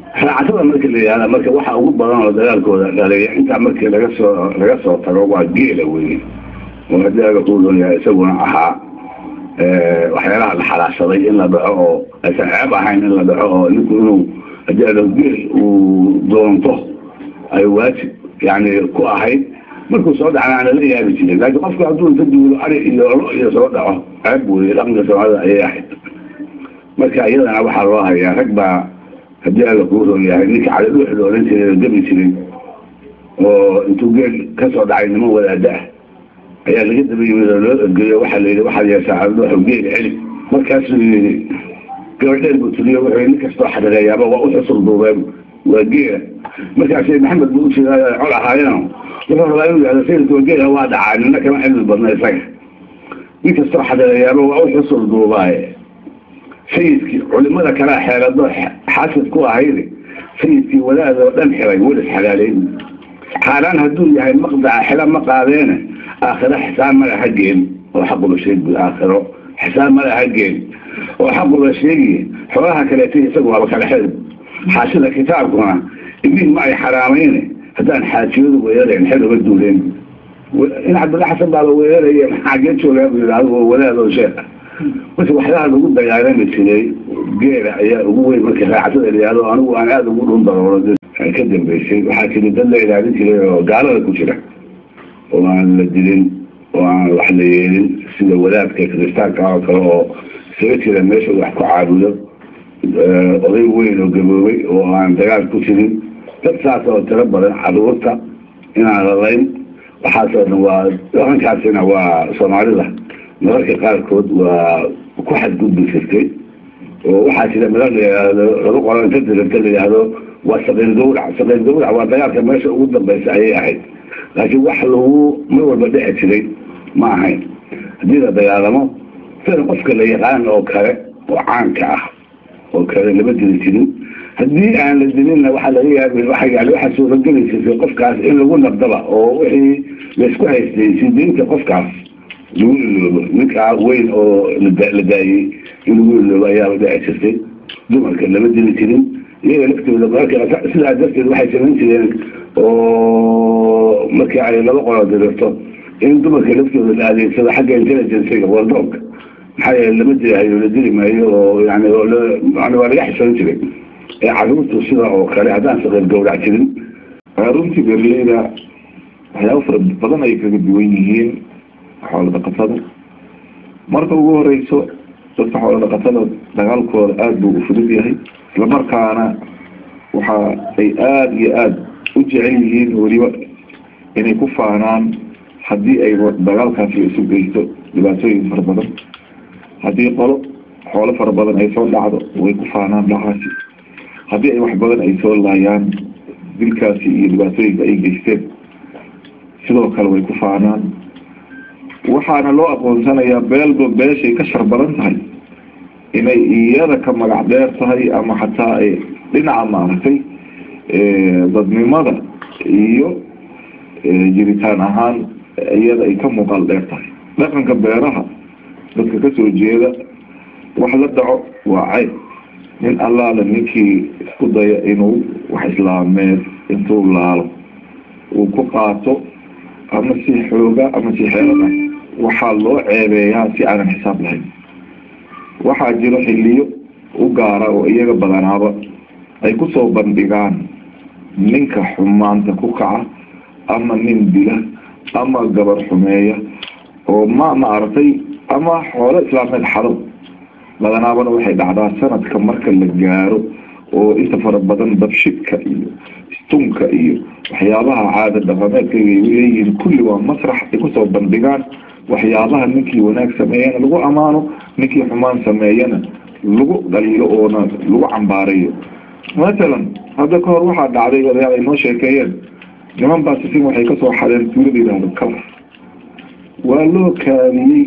raacasada marka la yihahda marka waxa ugu badan oo dagaalkooda dhaliya intaa markii laga soo laga soo tago waa geela weye oo haddii aga kuudoonyahay isaguna ahaa waxyaalaha la xalaashaday in la dhaco oo aysan ceeb ahayn in la dhaco oo ninku inuu haddii ado geel uu doonto ay waajib yani ku ahayd markuu soo dhacna aan lala yaabi jirin laakiin qofku hadduu inta duulo ari iyo lo iyo soo dhaco ceeb weye dhaqanka soomaalida ayay ahayd marka iyadana waxaa loo hayaa rag baa haddii alla kuu roon yahay ninka cali dhuux la odhan jiray oo gabi jiray oo intuu geel ka soo dhacay niman wadaada ah ayaa laga daba yimid oo loo ergeeyo waxaa la yidhi waxaad yeeshaa cali dhuuxu geel celi markaasuu yidhi gabadheer buu tiriyo wuxuu nin kastoo xadhireeyaaba waa u xusul duubeen waa geela markaas maxamed buu u jiraa col ahaayeen wuxuu rabaa inuu yihahdo sayidka geela waa dhacaa nina kama cilmi badna isaga nin kastoo xadhireeyaaba waa u xusul duubaaye sayidkii culimada kalea xeelado xaasid ku ahayde sayidkii wadaadoo dhan xiray welis xalaaleyn xaaraan hadduu yahay maqdaca xila ma qaadeene aakhiro xisaab male ha geen oo xaquba sheegi aakhiro xisaab male ha geen oo xaquba sheegiye xoolaha kaleeta isagu waaba kala xel xaashida kitaabkuna imiin ma ay xaraamayne haddaan xaajiyadu weerareen xel uga duuleen in cabdilla xasan baaba weeraraya maxaagee joogaa buu yidhi adigoo wadaadoo sheekha marka waxyaalaha lagu dagaalami jiray geela ayaa ugu weyn marka raacasada layihahdo anigu aan aada ugu dhun daroolo ka dambeysay waxaa jiri dad la ilaalin jiray oo gaalada ku jira oo aan la dilin oo aan wax la yeelin sida wadaadka kiristaanka oo kale oo isaga jira meesha wax ku caabudo oday weyn oo gaboobay oo aan dagaal ku jirin dad saas oo tiro badan caruurta inaan lalayn waxaasoo dhan waa dhaqankaasina waa soomaalida mararka qaarkood waa ku xadgudbi jirtay oo waxaa jira madal layihahdo lagu qoro inta diranta layihahdo waa saqiir gawrac saqiir gawrac waa dagaalka meesha ugu dambaysa ayay ahayd laakiin wax lagu mar walba dhici jiray ma ahayn haddii la dagaalamo sida qofka la yaqaan oo kale oo caanka ah oo kale lama dili jirin haddii aan la dilinna waxaa laga yaabi waa yani waxaa suurageli jirtay qofkaas in lagu nabdaba oo wixii laysku haystay sidiinta qofkaas lagu iloobo ninkaa weyn oo la daayey in lagu iloobo ayaaba dhici jirtay dumarka lama dili jirin iyaga laftooda marka sidaa darteed waxay samayn jireen oo markii ay laba qolo dirirto in dumarka laftooda la adeegsado xagga intelligencega wardog maxaa yeele lama dilahayo la dili maayo oo yani yani waa laga xisoon jiray ee caruurtu sida oo kale haddaan saqiir gawrac jirin runtii beeraleyda waxyaaba fara badan ay kaga duwan yihiin xoolo dhaqatada marka ugu horeyso dadka xoolo dhaqatada dagaalkooda aada buu u fudud yahay islamarkaana waxa ay aada iyo aada u jecel yihiin weliba inay ku faanaan haddii ay dagaalkaasi isu geysto dhibaatooyin fara badan haddii qolo xoolo fara badan ay soo dhacdo way ku faanaan dhacaasi haddii ay wax badan ay soo laayaan dilkaasi iyo dhibaatooyinka ay geysteen sidoo kale way ku faanaan waxaana loo aqoonsanayaa beelba beeshay ka shar badan tahay inay iyada ka magac dheer tahay ama xataa ay dhinaca maaragtay dadnimada iyo jiritaan ahaan iyada ay ka muuqaal dheer tahay dhaqanka beeraha dadka kasoo jeeda wax la dhaco waa cayb nin allaala ninkii isku daya inuu wax islaameed intuu laalo uu ku qaato ama si xooga ama si xeelada waxaa loo ceebeeyaa si aanan xisaab lahayn waxaa jiro xiliyo u gaara oo iyaga badanaaba ay kusoo bandhigaan ninka xumaanta ku kaca ama nin dila ama gabar xumeeya oo ma maaragtay ama xoolo islaameed xado badanaabana waxay dhacdaa sanadka marka la gaaro oo inta fara badan dabshidka iyo istunka iyo waxyaabaha caada dhaqameedka ay leeyihiin kulli waa masrax ay kusoo bandhigaan waxyaabaha ninkii wanaag sameeyana lagu ammaano ninkii xumaan sameeyana lagu dhaliilo oona lagu cambaarayo mathalan hadda kahor waxaa dhacday odayaal ay noo sheekeeyeen niman baa sisin waxay kasoo xadeen tuulada yidhaahdo kalar waa loo kaadiyey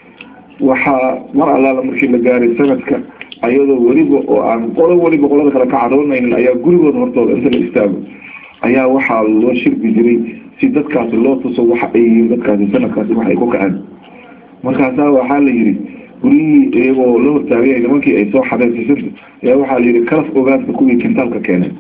waxaa mar allaala markii la gaaray sanadka ayadoo weliba oo aan qolo weliba qolada kale ka cadoonaynin ayaa gurigooda hortooda inta la istaago ayaa waxaa loo shirbi jiray si dadkaasi loo tuso waxa ay yihiin dadkaasi sanadkaasi waxay ku kaceen markaasaa waxaa la yidhi guryihii iyagoo la hortaagaya nimankii ay soo xadeen sisinta ayaa waxaa la yidhi kalaf ogaadka kuwii kintaalka keeneen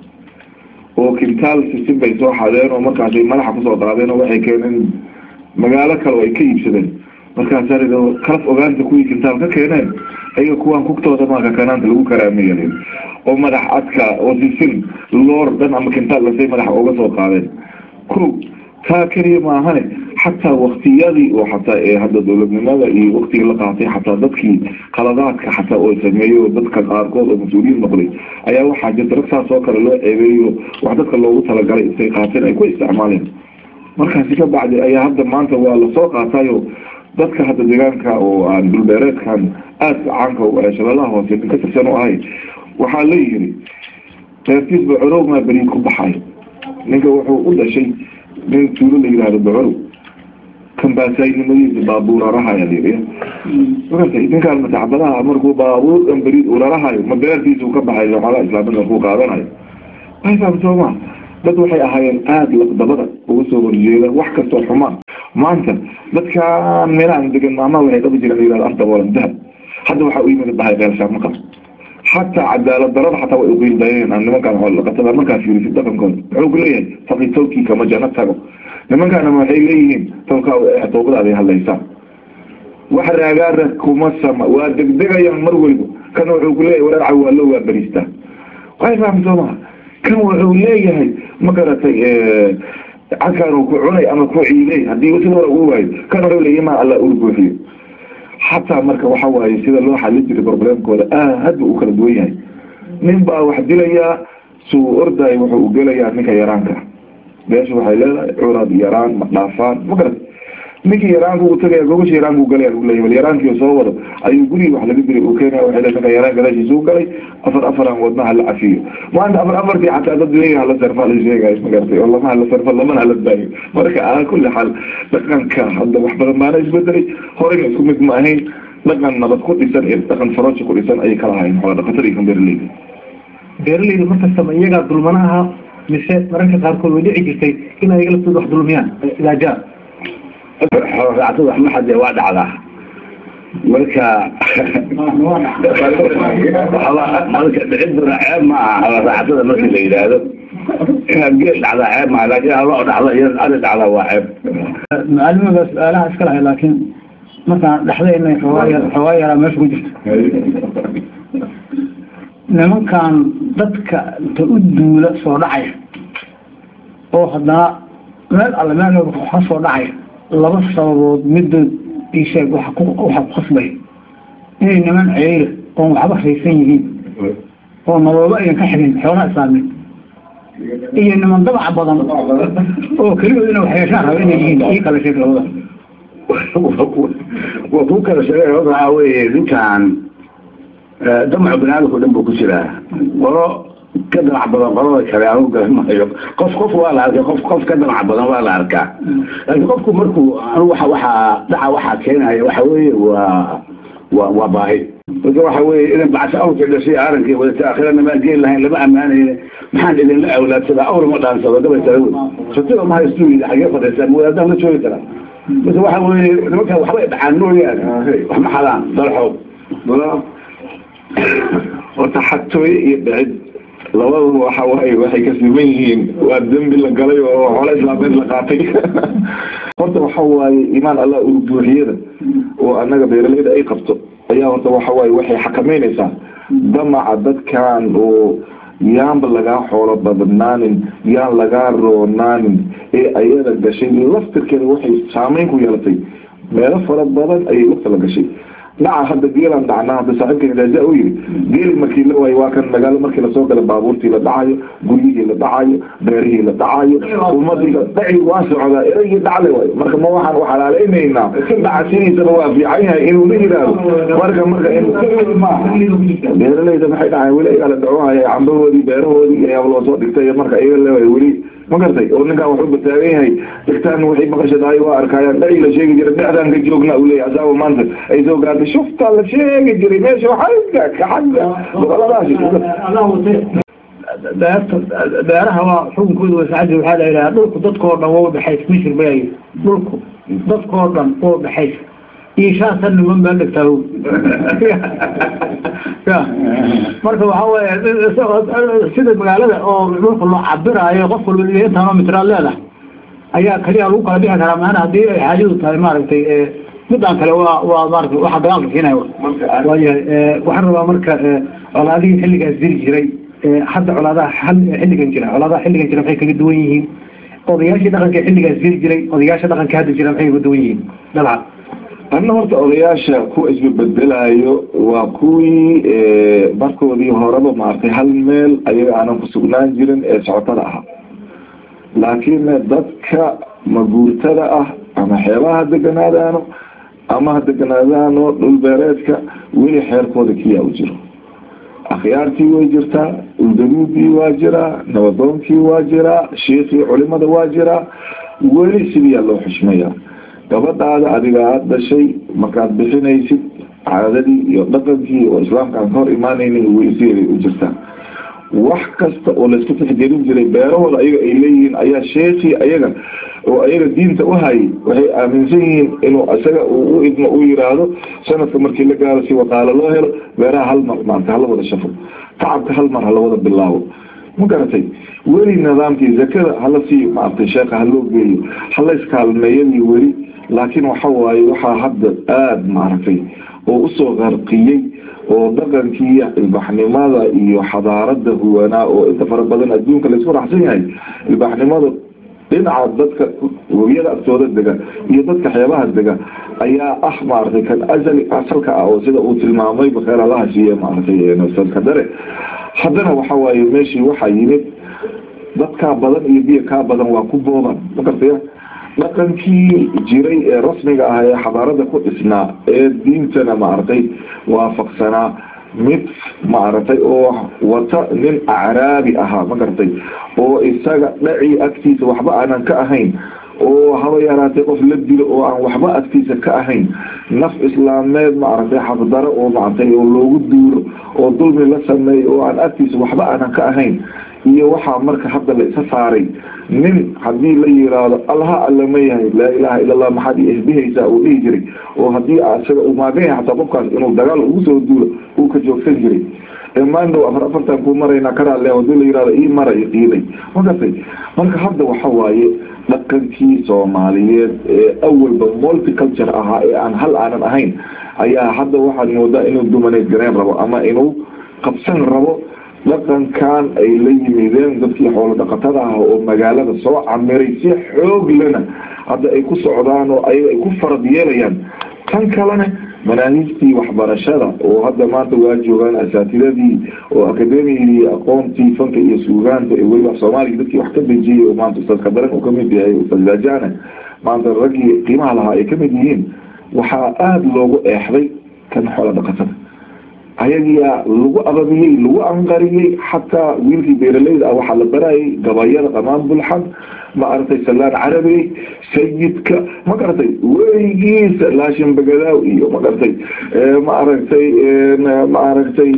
oo kintaal sisin bay soo xadeen oo markaasay madaxa kusoo qaadeen oo waxay keeneen magaalo kale oo ay ka iibsadeen markaasaa la yidhi kalaf ogaanta kuwii kintaal ka keeneen ayaga kuwaan kugtooda maaka kanaanta lagu karaameeya la yidhi oo madax adka oo sisin loor dhan ama kintaal lasay madaxa uga soo qaadeen ko taa keliya maahane xataa waktiyadii oo xataa ee hadda dowladnimada iyo waktigii la qaatay xataa dadkii qaladaadka xataa oo sameeyo dadka qaarkood oo mas-uuliyiin noqday ayaa waxaa jirta rag saas oo kale loo ceebeeyo wax dadka loogu talagalay intay qaateen ay ku isticmaaleen markaasi ka bacdi ayaa hadda maanta waa lasoo qaatayo dadka hadda deegaanka oo aan dhulbeereedkan aadka caanka ee shabeellaha hoose nin ka tirsan u ahay waxaa la yiri reertiis bacorow maa beriid ku baxay ninka wuxuu u dhashay nin tuulo la yidhaahdo bacorow kambaasaynimadiisa baabuur rarahayaa layidhi markaasay ninkaan matacbadaha markuu baabuur dhan beriid uu rarahayo ma beertiisa uu ka baxay xoolaha islaamada markuu qaadanayo ayfaam sooma dad waxay ahaayeen aada laqdabada uga soo horjeeda wax kastoo xumaan maanta dadkaan meelahan degan maamaha waxay qabi jireen layihahdo anta walan dahab hadda waxaa u yimid bahay beelshaan ma qabo xataa cadaalad darada xataa way uqiildayeen aan nimankaan xoolaqatada markaas fiirisid dhaqankooda wuxuu ku leeyahay faqi tawkii kama jana tago nimankaana waxay leeyihiin tawkaa toobadaaday hadlaysaan wax raagaara kuma sama waa degdegayaan mar weliba kana wuxuu ku leeyahay wareerca waa loo waa beriistaa way fahmi soo maha kan wuxuu leeyahay ma garatay cadkaanu ku cunay ama ku ciilay haddii sida hore ugu waayo kan wuxuu leeyahay maa alla ur buuxiyo xataa marka waxa waaye sida loo xalin jiray problemkooda aad buu u kala duwan yahay nin baa wax dilayaa suu orday wuxuu u gelayaa ninka yaraanka beesha waxay leedahay curad yaraan ma dhaafaan ma garat ninkii yaraanka uu tagaya gobasha yaraanka u galaya lagu leeyahay bal yaraankii soo wado ayuu gurigi wax laga diray uu keenaya waxay leedahay ninka yaraan gadaashiisa u galay afar afaran wadna hala cafiyo maanta afar afartii xataa dad leeyahay hala sarfa la sheegayo ma garatay oo lama hala sarfa lamana hala daayo marka ala kulli xaal dhaqanka hadda wax badan baana isbedelay horeyna isku mid ma ahayn dhaqan nabad ku dhisan iyo dhaqan farooji ku dhisan ayay kala ahayn xoola dhaqatada iyo kan beeraleyda beeraleyda markastaba iyagaa dulmana aha mise mararka qaarkood way dhici jirtay in ayaga laftooda wax dulmiyaan ilaajaar xooloraacatada wax ma xadee waa dhacdaa marka marka dhiciduna ceeb ma aha xooloraacatada markii la yidhaahdo inaad geel dhacdaa ceeb maaha laakiin haloo dhacdo iyo ari dhacdaa waa ceeb macalimiga su-aalaha iska lahay laakiin markaan dhexdayna xoogaa xoogaa yaraa meesha ku jirto nimankan dadka inta u duula soo dhacaya oo haddana meel alle meel ka soo dhacaya laba sababood midood isheeg waxa ku waxa ku khasbaya inay niman ceyla oon waxba haysan yihiin oo naboobo ayan ka xigin xoolaha islaamied iyo niman dabaca badan oo keligood ina wax yeeshaan raba inay yihiin ii kala sheeg labada waa ku kala sheegay waxaa weeye ninkan damacu banaadamka o dhan buu ku jiraa qolo ka damac badan qolada kale anu garamayo qof qof waa la arkay qof qof ka damac badan waa la arkaa laakiin qofku markuu anu waxa waxaa dhaca waxaa keenaya waxa weeye waa waa waa baahi marka waxa weeye idan bacsa awrka dhashay arankii wadata aakhirana maan geel lahayn lama ammaanayne maxaan idinla awlaadsadaa awr ma dhaansado gabay tala wey sotida ma haystu yidhi xagee fadhiisaan wadaadaan la joogi karaa marka waxa weeye nimankan waxbay dhacaan mooyaane wax ma xadaan dalxow horta xatooye iyo dhicid labadaba waxa waaye waxay ka siman yihiin waa dembi la galay oo xoolo islaameed la qaatay horta waxa waaye imaan allah urbuuxiyada oo annaga beeralayda ay qabto ayaa horta waxa waaye waxay xakameynaysaa damaca dadkan oo yaanba lagaa xoolo badnaanin yaan lagaa roonaanin ee ayada gashay laftirkeeda waxay saameyn ku yeelatay meelo fara badan ayay lafta la gashay dhaca hadda geelaan dhacnaa hadda saaxiibkan ilaaja u yiri geeli markii la waayo waa kan magaalo markii lasoo gala baabuurtii la dhacayo guryihii la dhacayo beerihii la dhacayo ummadii dhaci waa socdaa eragii dhacle waayo marka ma waxaan u xalaaleynaynaa dhaca sidiisaba waa fiican yahay inuu la yidhaahdo marka marka beeralayda maxay dhacayn weli ayagaa la dhacohaya cambahoodii beerahoodii ayaa loo soo dhigtay marka ayaga leewahay weli ma gartay oo ninkaan wuxuu bataagan yahay dhigtaan waxay maqashadaay waa arkayaan dhaci la sheegi jiray dhexdaan ka joogna uu leeyahay asaaba maanta ay soo gaartay shuftaa la sheegi jiray meesha waxaa kaxagga boqoladaasi beerta beeraha waa xukunkooda wasaacadii waxaa la yidhaha dhulku dadkoo dhan waa udhexays misir bay dhulku dadkoo dhan waa udhexays iyo shan san niman meel dhigtaa ya marka waxa weeye sida magaalada oo marka loo cabiraayo qof walba intaanoo mitraad leedahay ayaa kaliya lagu kala bixi karaa maana haddii ay xaajadu tahay maaragtay midaan kale waa waa maarata waxa dagaalka keenaya waayahay waxaan rabaa marka colaadihii xilligaas diri jiray hadda colaadaha xilligan jira colaadaha xilligan jira maxay kaga duwan yihiin odayaashii dhaqanka xilligaas diri jiray odayaasha dhaqanka hadda jira maxay kaga duwan yihiin dabcan anna horta odayaasha kuwa isbabedelayo waa kuwii markoodii horeba maaragtay hal meel ayaga aanan ku sugnaan jirin ee socotada ahaa laakiin dadka maguurtada ah ama xeebaha deganaadaano ama ha deganaadaano dhulbeereedka weli xeerkooda kiyaa u jiro akhyaartii way jirtaa uldaduudii waa jiraa nabadoonkii waa jiraa shiikii culimada waa jiraa weli sidiyaa loo xushmayaa gabadhaada adiga aada dhashay markaad bixinaysid caadadii iyo dhaqankii oo islaamka aan ka hor imaanaynin weli sideeday u jirtaa wax kasta oo laysku tixgelin jiray beerahooda ayaga ay leeyihiin ayaa sheekii ayaga oo ayaga diinta u hayay waxay aaminsan yihiin inuu isaga u idmo u yiraahdo sanadka markii la gaaro si waqaalo loo helo beeraha hal mar maarata hala wada shafo tacabka hal mar hala wada bilaabo ma garatay weli nidaamkii zakada hala sii maaragtay sheekha haloo geeyo hala iskaalmeeyadii weli laakiin waxa waaye waxaa hadda aada maaragtay oo usoo qarqiyey oo dhaqankii ilbaxnimada iyo xadaarada huwanaa oo inta fara badan adduunka laysku raxsan yahay ilbaxnimada dhinaca dadka webiyada agtooda dega iyo dadka xeebaha dega ayaa ah maaragtay kan asali asalka ah oo sida uu tilmaamay bakheer allaha siiye maaragtay nafsadka dare haddana waxa waaye meeshii waxaa yimid dadkaa badan iyo biyo kaa badan waa ku booban ma gartaya dhaqankii jiray ee rasmiga ah ee xadaarada ku dhisnaa ee diintana maaragtay waafaqsanaa mid maaragtay oo wata nin acraabi ahaa ma garatay oo isaga dhaci agtiisa waxba aanan ka ahayn oo haba yaraatay qof la dilo oo aan waxba agtiisa ka ahayn naf islaameed maaragtay xaqdaro oo maaragtay oo loogu duuro oo dulmi la sameeyo oo aan agtiisa waxba aanan ka ahayn iyo waxaa marka hadda la isa saaray nin haddii la yiraahdo allaha alla ma yahay laa ilaha illa allah maxaad ihbihaysaa uu dhihi jiray oo haddii isaga uu maagan yahay xataa qofkaas inuu dagaal ugu soo duulo uu ka joogsan jiray maandhow afar afartan ku maraynaa karaale hadii la yirahdo ii mara iiday magartay marka hadda waxa waaye dhaqankii soomaaliyeed ee awalba multiculture ahaa ee aan hal aanan ahayn ayaa hadda waxaad moodaa inuu dumaneyd gareen rabo ama inuu qabsan rabo dhaqankan ay la yimideen dadkii xoolo dhaqatada ah oo magaalada soo camiray si xoog lena hadda ay ku socdaan oo ayaga ay ku farad yeelayaan tan kalena manaahijtii waxbarashada oo hadda maanta waa joogaan asaatidadii oo akademiyadii aqoontii fanka iyo suugaanta ee weliba soomaaliya dadkii wax ka dejiyey oo maanta ustaadka daran uu kamid yahay ustaad daajana maanta raggii qiimaha lahaa ay kamid yihiin waxaa aada loogu eexday kan xoolo dhaqatada ayagiyaa lagu ababiyey lagu anqariyey xataa wiilkii beeralayda ah waxaa la barayay gabayada qamaan bulxan ma aragtay salaan carabi sayidka ma garatay weligiisa laashin bagadaaw iyo ma garatay ma aragtay ma aragtay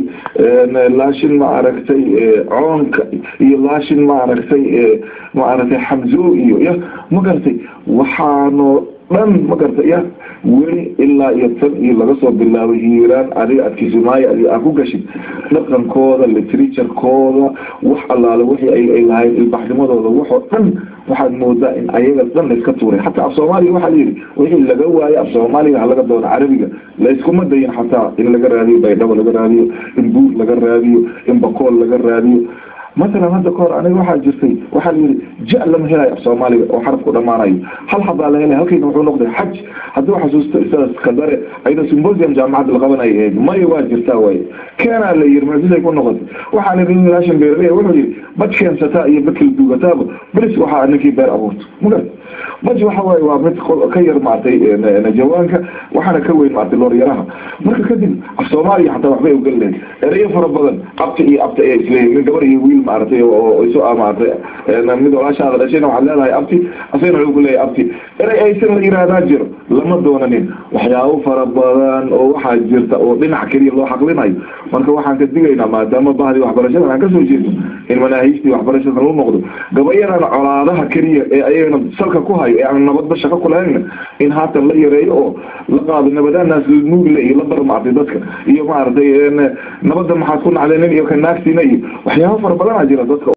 laashin ma aragtay coonka iyo laashin ma aragtay ma aragtay xamzo iyo ya ma garatay waxaanoo dhan ma garta ya weli ilaa iyo tan iyo laga soo bilaabay hiiraan adiga adkisimaayo adiga aa ku gashid dhaqankooda literaturekooda wax allaale wixii ay lahayd ilbaxnimadooda waxoo dhan waxaad moodaa in ayaga dhan layska tuuray xataa af soomaaliga waxaa layidhi wixii laga waayo af soomaaliga ha laga doono carabiga layskuma dayin xataa in laga raadiyo baydhabo laga raadiyo in buur laga raadiyo in bakool laga raadiyo masalan hadda kahor aniga waxaa jirtay waxaa layidhi ja lama helayo af soomaaliga oo xarafku dhamaanayo hal habaa la helay halkayna wuxuu noqday xaj haddii xasuusto isaas kadare ayda symposium jaamacadda la qabanaya ahayd maya waa jirtaa waaye keenaa la yiri macisay ku noqotay waxaa la yidhi laashan beeraley wuxuu yidhi baj keensataa iyo bakal duugataaba beris waxaa ninkii beer abuurto magarad baj waxa waaye waa mid ka yar maartay najawaanka waxaana ka weyn maartay looryaraha marka kadib af soomaaliya xataa waxbay ogan lahayd erayo fara badan abta iyo abta ee isleeyihin min gabar iyo wiil maaragtay oo isu maaragtay mid walaashaada dhashayna waxaad leedahay abti asagna wuxuu ku leeyahay abti erey aysan la yihahdaa jiro lama doonanin waxyaabo fara badan oo waxaa jirta oo dhinac keliya loo xaqlinayo marka waxaan ka digaynaa maadaama bahdii waxbarashadan aan kasoo jeedo in manaahiijtii waxbarashada lagu noqdo gabayadana colaadaha keliya ee ayagana salka ku hayo ee aan nabadba shaqo ku lahayna in haatan la yareeyo oo la qaado nabadaanaas nuugle iyo la barmaartay dadka iyo maaragtay nabadda maxaad ku nacdeen iyo ka naagtiina iyo waxyaabo fara badanaa jira dadka